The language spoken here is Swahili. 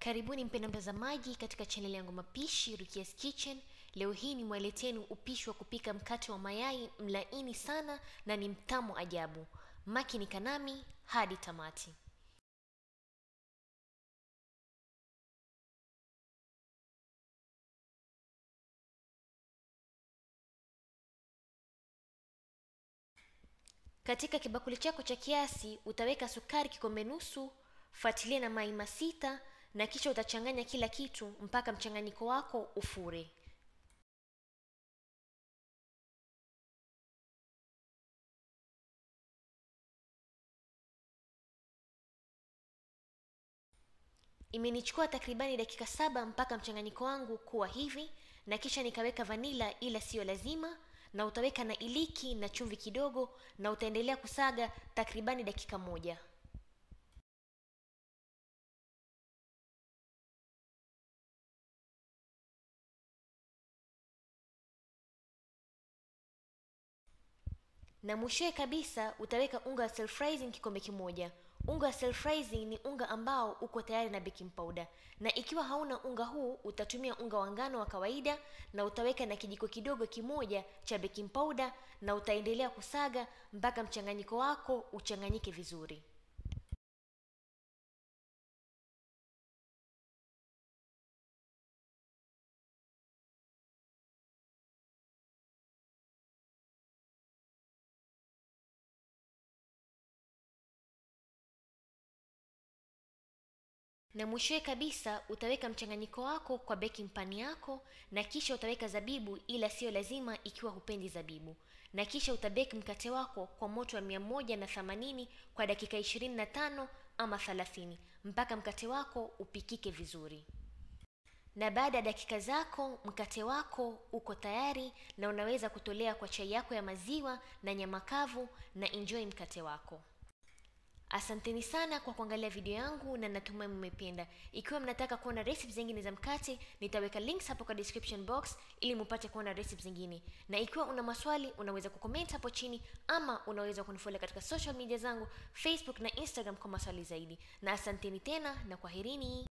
Karibuni mpenda mtazamaji katika chaneli yangu mapishi Rukia's Kitchen. Leo hii nimwaleteni upishi wa kupika mkate wa mayai mlaini sana na ni mtamu ajabu. Makini kanami hadi tamati. Katika kibakuli chako cha kiasi utaweka sukari kikombe nusu, fuatilia na mai masita na kisha utachanganya kila kitu mpaka mchanganyiko wako ufure. Imenichukua takribani dakika saba mpaka mchanganyiko wangu kuwa hivi, na kisha nikaweka vanila, ila siyo lazima, na utaweka na iliki na chumvi kidogo, na utaendelea kusaga takribani dakika moja. na mwishowe kabisa utaweka unga wa self raising kikombe kimoja. Unga wa self raising ni unga ambao uko tayari na baking powder, na ikiwa hauna unga huu utatumia unga wa ngano wa kawaida, na utaweka na kijiko kidogo kimoja cha baking powder, na utaendelea kusaga mpaka mchanganyiko wako uchanganyike vizuri. na mwishowe kabisa utaweka mchanganyiko wako kwa baking pan yako na kisha utaweka zabibu ila siyo lazima ikiwa hupendi zabibu na kisha utabeki mkate wako kwa moto wa mia moja na themanini kwa dakika ishirini na tano ama thelathini mpaka mkate wako upikike vizuri na baada ya dakika zako mkate wako uko tayari na unaweza kutolea kwa chai yako ya maziwa na nyama kavu na enjoy mkate wako Asanteni sana kwa kuangalia video yangu na natumai mmependa. Ikiwa mnataka kuona recipes zingine za mkate, nitaweka links hapo kwa description box ili mupate kuona recipes zingine. Na ikiwa una maswali, unaweza kucomment hapo chini ama unaweza kunifollow katika social media zangu Facebook na Instagram kwa maswali zaidi. Na asanteni tena na kwaherini.